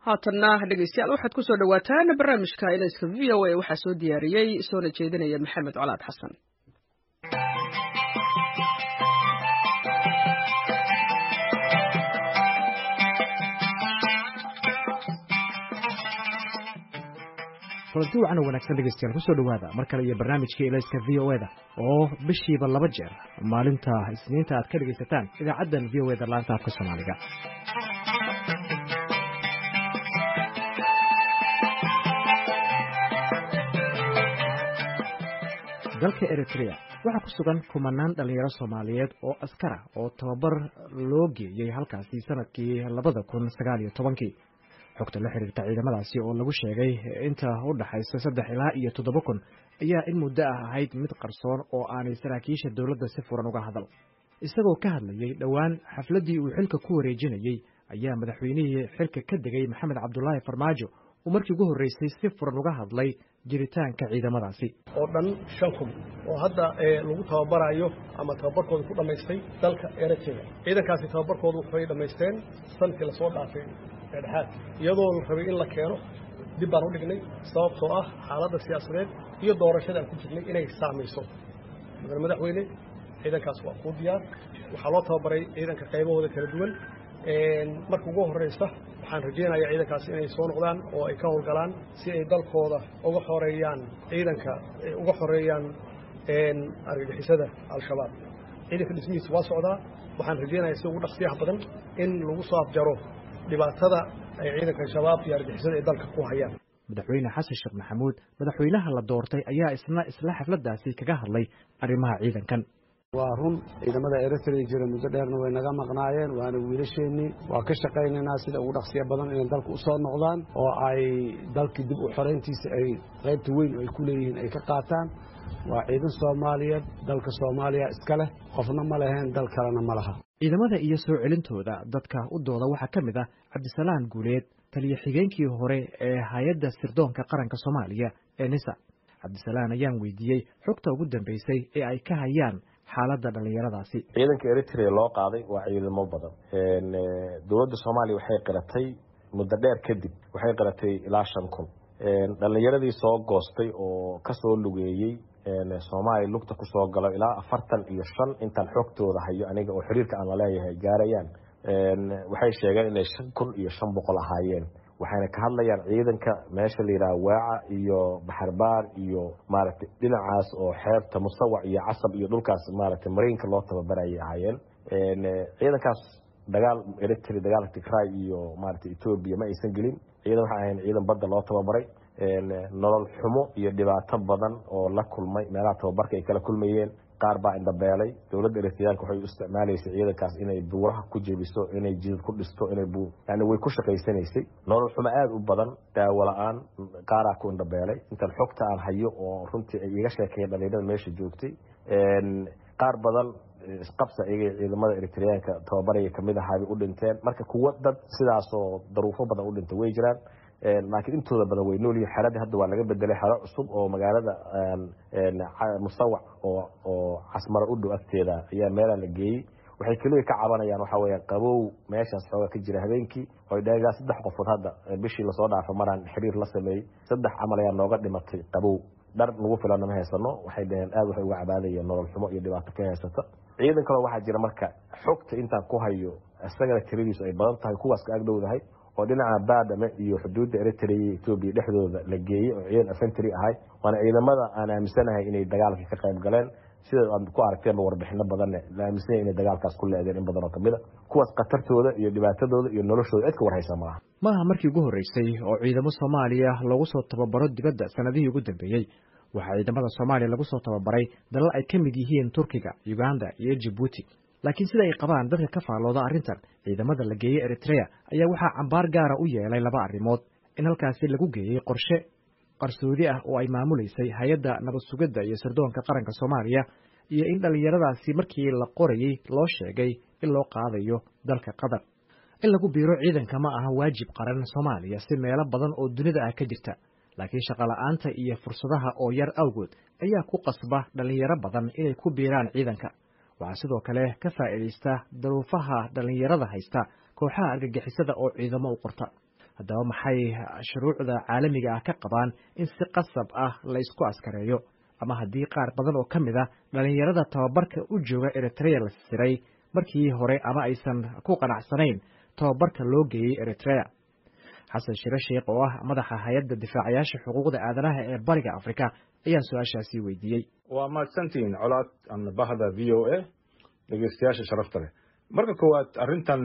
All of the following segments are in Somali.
haatanna dhegeystayaal waxaad ku soo dhowaataan barnaamijka ilayska v o a waxaa soo diyaariyey soona jeedinaya maxamed colaad xasan kulanti wacan oo wanaagsan dhegeystayaal kusoo dhowaada mar kale iyo barnaamijkii elayska v o eda oo bishiiba laba jeer maalinta isniinta aad ka dhegaysataan idaacaddan v o eda laanta afka soomaaliga dalka eritrea waxaa ku sugan kumanaan dhallinyaro soomaaliyeed oo askara oo tababar loo geeyey halkaasi sanadkii labada kun sagaal iyo tobankii xogta la xiriirta ciidamadaasi oo lagu sheegay inta u dhaxaysa saddex ilaa iyo toddoba kun ayaa in muddo ah ahayd mid qarsoon oo aanay saraakiisha dowladda si furan uga hadal isagoo ka hadlayey dhowaan xafladdii uu xilka ku wareejinayey ayaa madaxweynihii xilka ka degay maxamed cabdulaahi farmaajo uu markii ugu horreysay si furan uga hadlay jiritaanka ciidamadaasi oo dhan shan kun oo hadda lagu tababarayo ama tababarkooda ku dhammaystay dalka eritrea ciidankaasi tababarkooda waxay dhammaysteen sanadkii lasoo dhaafay dhexaad iyadoo la rabay in la keeno dib baan u dhignay sababtoo ah xaaladda siyaasadeed iyo doorashada aan ku jirnay inay saamayso mudane madaxweyne ciidankaas waa kuu diyaar waxaa loo tababaray ciidanka qaybahooda kala duwan marka ugu horreysa waxaan rajaynayaa ciidankaas inay soo noqdaan oo ay ka howlgalaan si ay dalkooda uga xoreeyaan ciidanka uga xoreeyaan argagixisada al-shabaab ciidanka dhismihiisa waa socdaa waxaan rajaynayaa si ugu dhaqsiyaha badan in lagu soo afjaro dhibaatada ay ciidanka shabaab iyo argixisada ay dalka ku hayaan madaxweyne xasan sheekh maxamuud madaxweynaha la doortay ayaa isna isla xafladdaasi kaga hadlay arrimaha ciidankan waa run ciidamada eritrea jira muddo dheerna way naga maqnaayeen waana wiilasheennii waa ka shaqaynaynaa sida ugu dhaqsiya badan inay dalka u soo noqdaan oo ay dalkii dib u xorayntiisa ay qaybta weyn ay ku leeyihiin ay ka qaataan waa ciidan soomaaliyeed dalka soomaaliya iska leh qofna ma leheen dal kalena ma laha ciidamada iyo soo celintooda dadka u dooda waxaa ka mid ah cabdisalaan guuleed taliyo xigeenkii hore ee hay-adda sirdoonka qaranka soomaaliya ee nisa cabdisalaan ayaan weydiiyey xogta ugu dambeysay ee ay ka hayaan xaaladda dhallinyaradaasi ciidanka eritrea loo qaaday waa ciidamo badan dowladda soomaaliya waxay qiratay muddo dheer kadib waxay qiratay ilaa shan kun dhallinyaradii soo goostay oo kasoo lugeeyey soomaaliya lugta kusoo galo ilaa afartan iyo shan intaan xogtooda hayo aniga oo xiriirka aan laleeyahay gaarayaan waxay sheegeen inay shan kun iyo shan boqol ahaayeen waxayna ka hadlayaan ciidanka meesha la yidhaha waaca iyo baxarbaar iyo maaragtay dhinacaas oo xeebta musawac iyo casab iyo dhulkaas maaragtay mariinka loo tababarayay ahaayeen ciidankaas dagaal eritrea dagaalka tigray iyo maaragtay etoobiya ma aysan gelin ciidan waxay ahayn ciidan badda loo tababaray nolol xumo iyo dhibaato badan oo la kulmay meelaha tababarka ay kala kulmayeen qaar baa indhabeelay dowladda eritreyaanka waxay u isticmaalaysay ciidankaas inay buuraha ku jebiso inay jidad ku dhisto inay yani way ku shaqaysanaysay nolol xumo aada u badan daawo la-aan qaaraa ku indhabeelay intan xogta aan hayo oo runtii ay iga sheekeeyeen dhalinyarada meesha joogtay qaar badan isqabsa iyaga ciidamada eritreyaanka tababaraya kamid ahaabay u dhinteen marka kuwo dad sidaasoo daruufo badan u dhintay way jiraan laakiin intooda badan way noolyihin xeradii hadda waa laga bedelay xero cusub oo magaalada musawac oo casmaro u dhow agteeda ayaa meelaa la geeyey waxay keliya ka cabanayaan waxaa weya qabow meeshaas xooga ka jira habeenkii oy dheegaa saddex qofood hadda bishii lasoo dhaafo maraan xiriir la sameeyey saddex camal ayaa nooga dhimatay qabow dhar nagu filana ma haysano waxay dhaheen aad waxay uga cabaadayeen nolol xumo iyo dhibaato ka haysata ciidan kaloo waxaa jira marka xogta intaan ku hayo isagana tiradiisu ay badan tahay kuwaas ka agdhowdahay oo dhinaca baadame iyo xuduudda eritrea iyo etoobiya dhexdooda la geeyey oo ciidan afentry ahay waana ciidamada aan aaminsanahay inay dagaalka ka qayb galeen sida aad ku aragteenba warbixino badanne la aaminsanya inay dagaalkaas ku leedeen in badan oo kamid a kuwaas khatartooda iyo dhibaatadooda iyo noloshooda cid ka warhaysa maaha maaha markii ugu horreysay oo ciidamo soomaaliya lagu soo tababaro dibadda sanadihii ugu dambeeyey waxaa ciidamada soomaaliya lagu soo tababaray dalal ay ka mid yihiin turkiga uganda iyo jibuuti laakiin sida ay qabaan dadka ka faallooda arrintan ciidamada la geeyey eritrea ayaa waxaa cambaar gaara u yeelay laba arrimood in halkaasi lagu geeyey qorshe qarsoodi ah oo ay maamulaysay hay-adda nabad sugidda iyo sirdoonka qaranka soomaaliya iyo in dhallinyaradaasi markii la qorayey loo sheegay in loo qaadayo dalka qatar in lagu biiro ciidanka ma aha waajib qaran soomaaliya si meelo badan oo dunida ah ka jirta laakiin shaqola'aanta iyo fursadaha oo yar awgood ayaa ku qasba dhallinyaro badan inay ku biiraan ciidanka waxaa sidoo kale ka faa'iidaysta daruufaha dhallinyarada haysta kooxaha argagixisada oo ciidamo u qorta haddaba maxay shuruucda caalamiga ah ka qabaan in si qasab ah la ysku askareeyo ama haddii qaar badan oo ka mid a dhalinyarada tababarka u jooga eritrea la siray markii hore ama aysan ku qanacsanayn tababarka loo geeyey eritrea xasan shire sheekh oo ah madaxa hay-adda difaacayaasha xuquuqda aadanaha ee bariga afrika ayaan su-aashaasi weydiiyey waa mahadsantihiin colaad ama bahda v o a dhegeystayaasha sharafta leh marka koowaad arrintan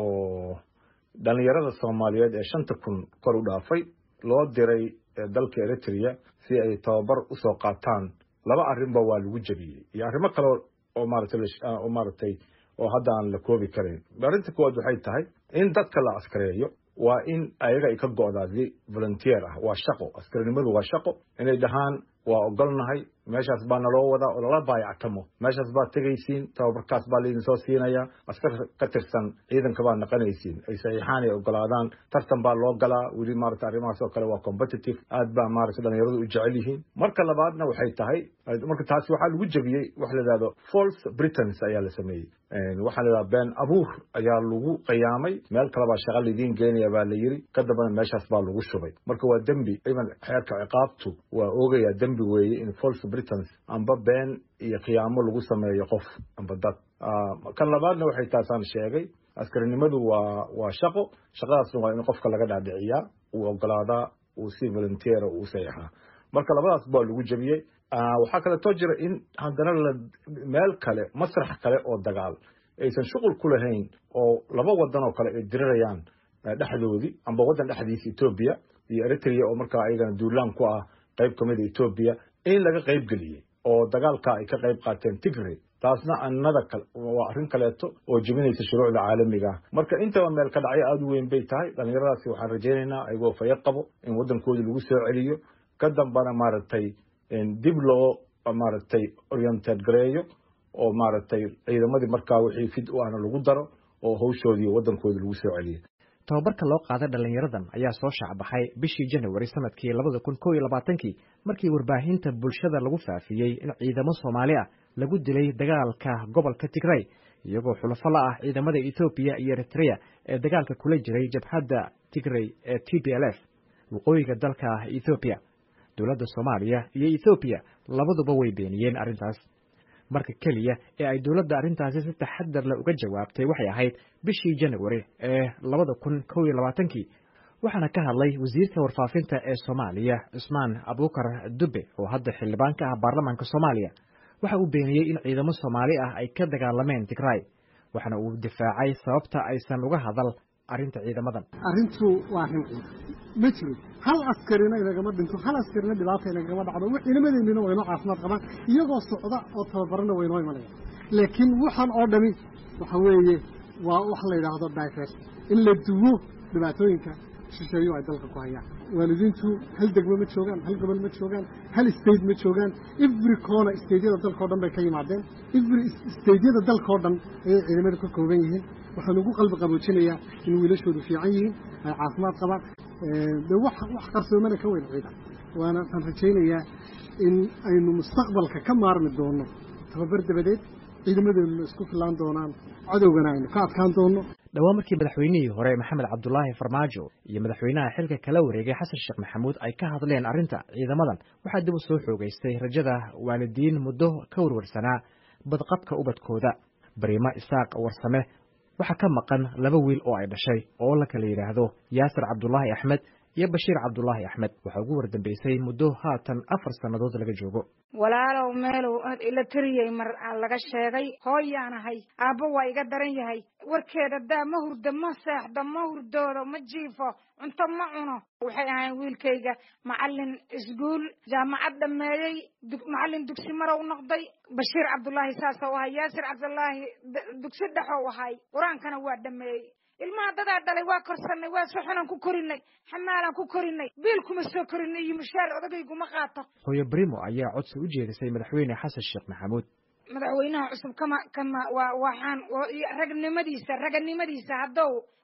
oo dhalinyarada soomaaliyeed ee shanta kun kor u dhaafay loo diray dalka eritrea si ay tababar usoo qaataan laba arrinba waa lagu jebiyey iyo arrimo kale oo maarataoo maaragtay oo hadda aan la koobi karayn arrinta koowaad waxay tahay in dadka la askareeyo waa in ayaga ay ka go'daa si volunteer ah waa shaqo askarinimadu waa shaqo inay dhahaan waa ogolnahay meeshaas baa naloo wadaa oo lala baayactamo meeshaas baad tegaysiin tababarkaas baa laydin soo siinaya askar ka tirsan ciidanka baad naqanaysiin ay saxiixaan ay ogolaadaan tartan baa loo galaa weli maarata arrimahaas oo kale waa competitive aad baa maarata dhalinyaradu u jecel yihiin marka labaadna waxay tahay marka taasi waxaa lagu jebiyey waxa la yidhahdo false britons ayaa la sameeyey waxaa la yidhahda been abuur ayaa lagu qiyaamay meel kale baa shaqa laidiin geenaya baa la yiri ka dambana meeshaas baa lagu shubay marka waa dembi iman xeerka ciqaabtu waa oogaya dembi weeye in false britons amba been iyo khiyaamo lagu sameeyo qof amba dad kan labaadna waxay taasaan sheegay askarinimadu waa waa shaqo shaqadaasna waa in qofka laga dhaadhiciyaa uu ogolaadaa uu si volunteera uu saxiixaa marka labadaas baa lagu jebiyey waxaa kaleetoo jira in haddana la meel kale masrax kale oo dagaal aysan shuqul ku lahayn oo laba wadan oo kale ay dirirayaan dhexdoodii amba waddan dhexdiisa etoobiya iyo eritrea oo markaa ayagana duulaan ku ah qayb ka mida etoobiya in laga qayb geliyey oo dagaalka ay ka qayb qaateen tigray taasna annada waa arrin kaleeto oo jebinaysa shuruucda caalamiga ah marka intaba meel ka dhacyo aada u weyn bay tahay dhallinyaradaasi waxaan rajaynaynaa ayagoo fayo qabo in waddankoodii lagu soo celiyo ka dambana maaragtay dib loo maaragtay oriented gareeyo oo maaragtay ciidamadii markaa wixii fid u ahna lagu daro oo hawshoodii waddankoodii lagu soo celiyo tababarka loo qaaday dhalinyaradan ayaa soo shaacbaxay bishii janawari sanadkii labada kun kow iyo labaatankii markii warbaahinta bulshada lagu faafiyey in ciidamo soomaali ah lagu dilay dagaalka gobolka tigray iyagoo xulafo la ah ciidamada ethoobiya iyo eritrea ee dagaalka kula jiray jabhadda tigray ee t p l f waqooyiga dalka ethoobiya dowladda soomaaliya iyo ethoobiya labaduba way beeniyeen arrintaas marka keliya ee ay dowladda arrintaasi si taxadar leh uga jawaabtay waxay ahayd bishii janawari ee labada kun kow iyo labaatankii waxaana ka hadlay wasiirka warfaafinta ee soomaaliya cusmaan abuukar dube oo hadda xildhibaan ka ah baarlamaanka soomaaliya waxa uu beeniyey in ciidamo soomaali ah ay ka dagaalameen tigray waxaana uu difaacay sababta aysan uga hadal arrinta ciidamadan arrintu waa arrin ciidan ma jiro hal askarina inagama dhinto hal askarina dhibaata inagama dhacdo ciidamadeennina waynoo caafimaad qabaan iyagoo socda oo tababarana waynoo imanaya laakiin waxaan oo dhami waxa weeye waa wax la yidhaahdo divers in la duwo dhibaatooyinka shisheeyo ay dalka ku hayaan waalidiintu hal degmo ma joogaan hal gobol ma joogaan hal state ma joogaan every corner stateyada dalkao dhan bay ka yimaadeen every stateyada dalkao dhan ayay ciidamada ka kooban yihiin waxaan ugu qalbi qaboojinayaa in wiilashoodu fiican yihiin ay caafimaad qabaan de wax wax qarsoomana ka weyn ciidan waana waxaan rajaynayaa in aynu mustaqbalka ka maarmi doono tababar dabadeed ciidamadeennuna isku filaan doonaan cadowgana aynu ka adkaan doono dhowaan markii madaxweynihii hore maxamed cabdulaahi farmaajo iyo madaxweynaha xilka kala wareegay xasan sheekh maxamuud ay ka hadleen arrinta ciidamadan waxaa dib u soo xoogaystay rajada waalidiin muddo ka warwarsanaa badqabka ubadkooda bariimo isaaq warsame waxaa ka maqan laba wiil oo ay dhashay oo la kala yidhaahdo yaasir cabdulaahi axmed iyo bashiir cabdulaahi axmed waxaa ugu wardambeysay muddo haatan afar sannadood laga joogo walaalow meelow ila tiriyey mar laga sheegay hooyaan ahay aabbo waa iga daran yahay warkeeda daa ma hurdo ma seexdo ma hurdoodo ma jiifo cunto ma cuno waxay ahayn wiilkayga macalin iskuul jaamacad dhameeyey macalin dugsi marow noqday bashiir cabdulaahi saasou ahay yaasir cabdulaahi dugsi dhexow ahay qur-aankana waa dhameeyey ilmaha dadaa dhalay waa korsanay waa soxonaan ku korinay xamaalaan ku korinay biil kuma soo korinay iyo mushaar odageyguma qaato hooyo brimo ayaa codsi u jeedisay madaxweyne xasan sheekh maxamuud madaxweynaha cusub kama kama waa waxaan ragnimadiisa raganimadiisa haddow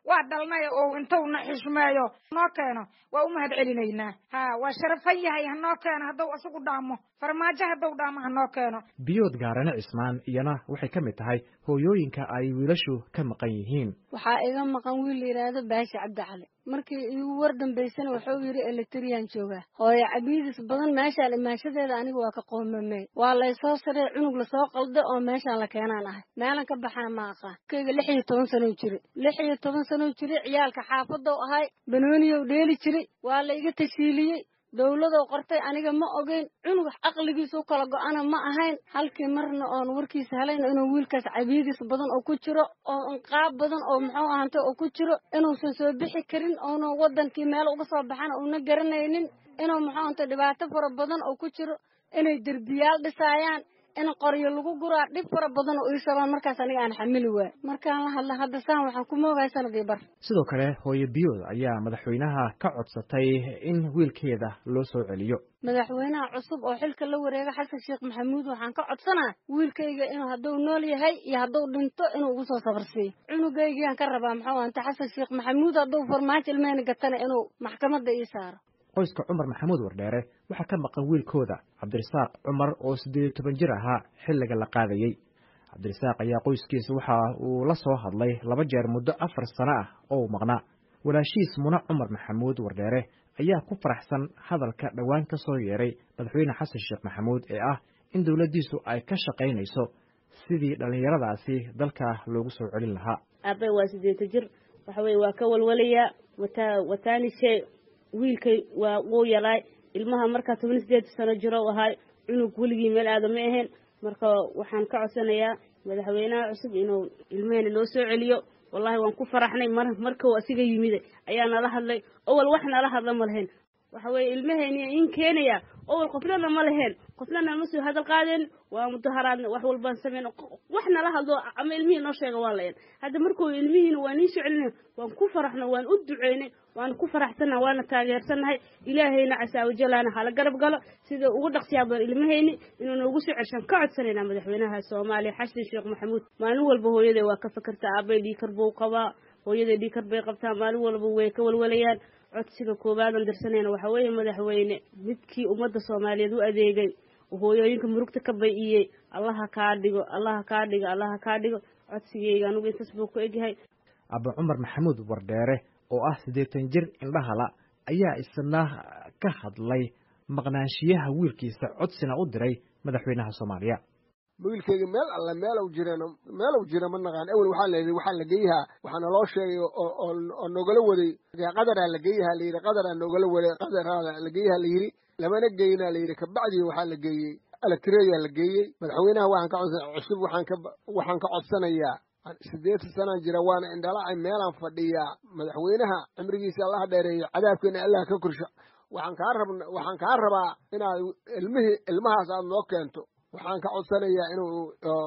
waa dhalnay oo intowna xishmeeyo noo keeno waa u mahad celinaynaa ha waa sharafan yahay hanoo keeno hadduu isagu dhaamo farmaajo hadduu dhaamo hanoo keeno biyood gaarane cismaan iyana waxay ka mid tahay hooyooyinka ay wiilashu ka maqan yihiin waxaa iga maqan wiil la yidhaahdo baashi cabdi cali markii igu war dambaysana wuxuu yidhi eletriyaan joogaa hooyo cabiidis badan meeshaan imaanshadeeda aniga waa ka qoomamey waa laysoo saree cunug lasoo qalda oo meeshaan la keenaan ahay meelan ka baxana ma aqaan kayga lix iyo toban sanow jiri lix iyo toban sanow jiri ciyaalka xaafadow ahay banooniyow dheeli jiray waa la iga tashiiliyey dowladow qortay aniga ma ogeyn cunug caqligiisu kala go-ana ma ahayn halkii marna oon warkiisa helayn inuu wiilkaas cabiidis badan oo ku jiro oo inqaab badan oo muxuu ahantay oo ku jiro inuusan soo bixi karin oona wadankii meel uga soo baxana uuna garanaynin inuu muxuu ahantay dhibaato fara badan oo ku jiro inay derbiyaal dhisaayaan in qoryo lagu guraa dhib fara badan oo ii sabaan markaas aniga aan xamili waay markaan la hadla hadda saan waxaan ku moogahay sanadii bar sidoo kale hooyo biyood ayaa madaxweynaha ka codsatay in wiilkeeda loo soo celiyo madaxweynaha cusub oo xilka la wareega xasan sheekh maxamuud waxaan ka codsanaa wiilkayga inuu hadduu nool yahay iyo hadduu dhinto inuu ugu soo sabarsiiyo cunugaygiaan ka rabaa muxuu anta xasan sheekh maxamuud hadduu farmaajo ilmeyna gatana inuu maxkamadda ii saaro qoyska cumar maxamuud wardheere waxaa ka maqan wiilkooda cabdirasaaq cumar oo siddeed iyo toban jir ahaa xilliga la qaadayey cabdirasaaq ayaa qoyskiisa waxa uu la soo hadlay laba jeer muddo afar sano ah oo uu maqnaa walaashiis muna cumar maxamuud wardheere ayaa ku faraxsan hadalka dhowaan ka soo yeeray madaxweyne xasan sheekh maxamuud ee ah in dowladdiisu ay ka shaqaynayso sidii dhallinyaradaasi dalka loogu soo celin lahaa aabbe waa siddeeta jir waxa weye waa ka walwalayaa wata wataanishe wiilkay waa wuu yalaay ilmaha markaa toban sideed sano jiro ahaay cunug weligii meel aada ma ahayn marka waxaan ka codsanayaa madaxweynaha cusub inuu ilmahena noo soo celiyo wallahi waan ku faraxnay mar markau asiga yimid ayaa nala hadlay owal wax nala hadla ma lahayn waxa weye ilmaheyni in keenaya owal qofnana ma lahayn qofnana ma soo hadal qaadeen waa mudaharaadna wax walbaan sameyn wax nala hadlo ama ilmihii noo sheega waa lahayn hadda markuu ilmihiina waa nii soo celinay waan ku faraxno waan u duceynay waan ku faraxsannaha waana taageersannahay ilaahayna casaawajalaana hala garab galo sida ugu dhaqsiyaa badan ilmahayni inuu noogu soo celshaan ka codsanaynaa madaxweynaha soomaaliya xasan sheekh maxamuud maalin walba hooyaday waa ka fakertaa aabay dhiikar buu qabaa hooyaday dhiikar bay qabtaa maalin walba way ka walwalayaan codsiga koobaadan dirsanayna waxaa weeye madaxweyne midkii ummadda soomaaliyeed u adeegay hooyooyinka murugta ka bay-iyey allaha kaa dhigo allaha kaa dhigo allaha kaa dhigo codsigeyga anugu intaas buu ku egyahay abba cumar maxamuud wardheere oo ah siddeetan jir indhahala ayaa isna ka hadlay maqnaanshiyaha wiilkiisa codsina u diray madaxweynaha soomaaliya wiilkayga meel alle meelow jireen meelow jira ma naqaan awel waxaa layidhi waxaa la geeyahaa waxaa naloo sheegay oo nogala waday qadaraa la geeyahaa layidhi qadaraa nogala waday qadaraa la geeyahaa layidhi lamana geeyinaa layidhi kabacdii waxaa la geeyey alatireyaa la geeyey madaxweynaha waxaan ka codsan cusub waxaan ka waxaan ka codsanayaa siddeetan sanaan jira waana indhalacay meelaan fadhiyaa madaxweynaha cimrigiisa allaha dheereeyo cadaabkeena allah ka korsho waxaan kaa rab waxaan kaa rabaa inaad ilmihii ilmahaas aad noo keento waxaan ka codsanayaa inuu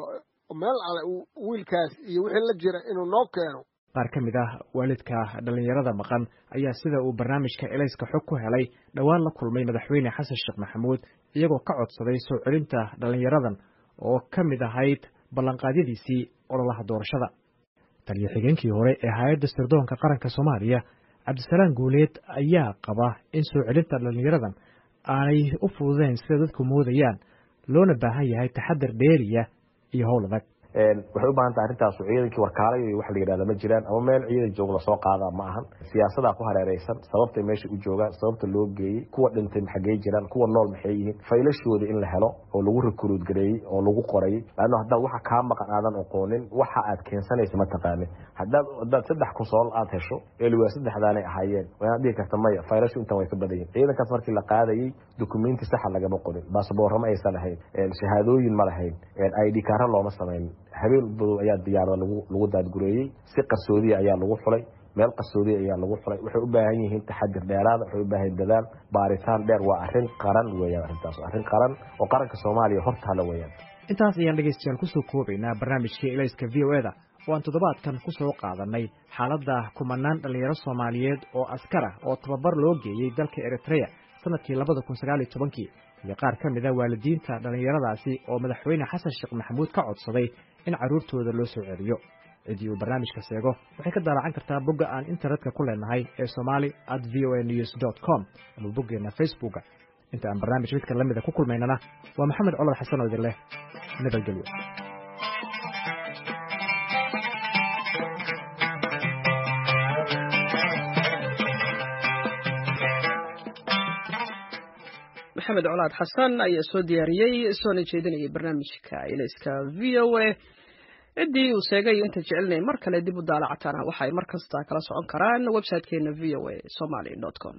meel alle wiilkaas iyo wixii la jira inuu noo keeno qaar ka mid ah waalidka dhallinyarada maqan ayaa sida uu barnaamijka elayska xog ku helay dhowaan la kulmay madaxweyne xasan sheekh maxamuud iyagoo ka codsaday soo celinta dhallinyaradan oo ka mid ahayd ballanqaadyadiisii ololaha doorashada taliyo xigeenkii hore ee hay-adda sirdoonka qaranka soomaaliya cabdisalaam guuleed ayaa qaba in soo celinta dhallinyaradan aanay u fududeyn sida dadku moodayaan loona baahan yahay taxadar dheeriya iyo howl adag waxay u baahan tahay arrintaas ciidankii warkaalayo iyo waxa la yidhahda ma jiraan ama meel ciidan joog lasoo qaadaa ma ahan siyaasadaa ku hareereysan sababtay meesha u joogaan sababta loo geeyey kuwa dhintay maxagey jiraan kuwa nool maxay yihiin faylashooda in la helo oo lagu rekruud gareeyey oo lagu qorayey laanno haddaad waxa kaa maqan aadan aqoonin waxa aad keensanaysa ma taqaanin haddaad haddaad saddex kusool aad hesho eeliwaa saddexdaanay ahaayeen waanaad dhihi karta maya faylashu intan way ka badan yihin ciidankaas markii la qaadayey dukumenti saxa lagama qorin baasaboorro ma aysan lahayn shahaadooyin ma lahayn id kaara looma samaynin habeen badow ayaa diyaarada lagu lagu daadgureeyey si qarsoodiya ayaa lagu xulay meel qarsoodiya ayaa lagu xulay waxay u baahan yihiin taxadir dheeraada waxay u baahan yihin dadaal baaritaan dheer waa arrin qaran weeyaan arrintaas arrin qaran oo qaranka soomaaliya hortaala weeyaan intaas ayaan dhegaystayaal kusoo koobaynaa barnaamijkii elayska v o eda oo aan toddobaadkan ku soo qaadanay xaaladda kumanaan dhallinyaro soomaaliyeed oo askar ah oo tababar loo geeyey dalka eritreya sanadkii labada kun sagaal iyo tobankii iyo qaar ka mid a waalidiinta dhallinyaradaasi oo madaxweyne xasan sheekh maxamuud ka codsaday in carruurtooda loo soo celiyo ciddii uu barnaamijka seego waxay ka daalacan kartaa bogga aan internetka ku leenahay ee somali at v o a news dot com ama boggeenna facebooka inta aan barnaamij midka la mida ku kulmaynana waa maxamed colad xasan oo idin leh nabadgelyo maxamed colaad xasan ayaa soo diyaariyey soona jeedinayay barnaamijka ilayska v o a ciddii uu sheegay inta jecelnay mar kale dib u daalacatana waxay mar kasta kala socon karaan websitekeena v o a somaly com